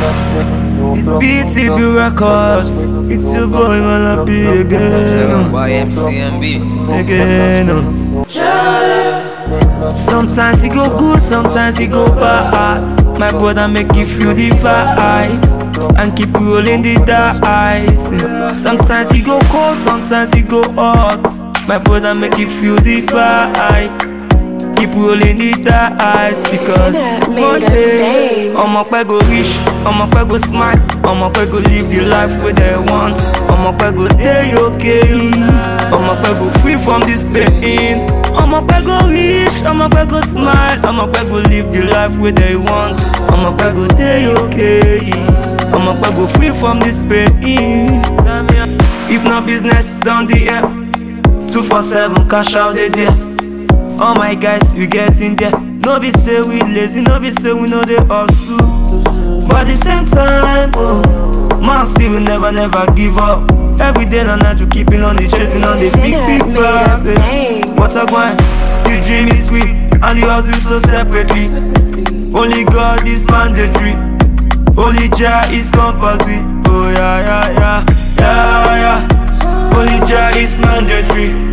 It's BTB Records. It's your boy Malapi again. oh. By MCMB. Again. oh. Sometimes it go good, sometimes it go bad. My brother make you feel the vibe and keep rolling the dice. Sometimes it go cold, sometimes it go hot. My brother make you feel the vibe. Keep rolling the dice because Sinner made one a day bang. I'ma pay go rich, I'ma pay go smart, I'ma pay go live the life where they want. I'ma pay go day okay, I'ma pay go free from this pain. I'ma pay go rich, I'ma pay go smile, I'ma pay go live the life where they want. I'ma pay go day okay, I'ma pay go free from this pain. Tell me, If not business down the air, two for seven cash out the there. All my guys, you get in there. No be say we lazy, no be say we know they hustle. But at the same time, oh, man still never, never give up. Every day and night we keeping on the chasing on the big, Sinner big made a bags. eh. bang. What a grind, the dream is sweet, and the hustle so separately. Only God is mandatory. Only Jah is compulsory. Oh yeah, yeah, yeah, yeah, yeah. Only Jah is mandatory.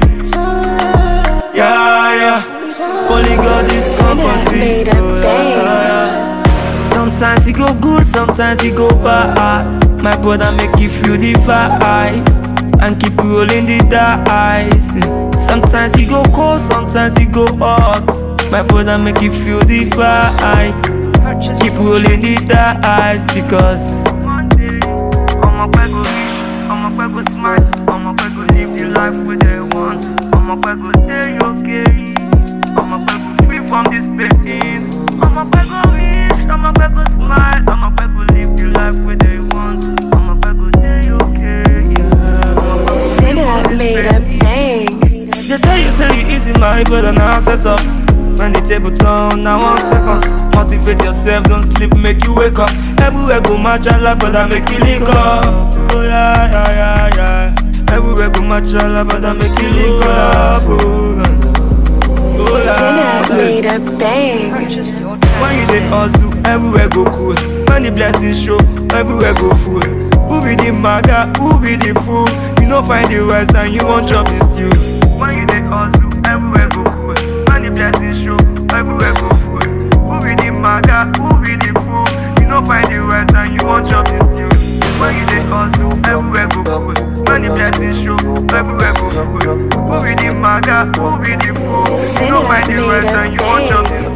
Yeah, yeah. Only God is compulsory. made a Oh, yeah, bang. yeah, yeah. Sometimes it go good, sometimes it go bad. My brother make you feel the vibe and keep rolling the dice. Sometimes it go cold, sometimes it go hot. My brother make you feel the vibe. Keep rolling the dice because I'ma pay go rich, I'ma pay go smart, I'ma pay go live the life where they want. I'ma pay go day okay, I'ma pay go free from this pain. I'ma pay go rich, I'ma pay go smile, I'ma pay go live the life where they want. I'ma pay go day okay, yeah. I'ma pay go free Sinner from this made a pain. bang. They tell you say you easy, my brother, now set up. When the table turn, now one second. Motivate yourself, don't sleep, make you wake up. Everywhere go match Allah, brother, make you link up. Oh yeah, yeah, yeah, yeah. Everywhere go match Allah, brother, make you link up. Oh, oh yeah. Sinner made a bang. When you dey hustle, everywhere go cool. When the blessings show, everywhere go full. Who be the maga? Who be the fool? You no find the rest and you won't chop the stew. When you dey hustle, everywhere go cool. When the blessings show, everywhere go full. Who be the maga? Who be the fool? You no find the rest and you won't chop the stew. When you dey hustle, everywhere go cool. When the blessings show, everywhere go full. Who be the maga? Who be the fool? You no Sinner find the made rest a and you won't chop the bang. stew.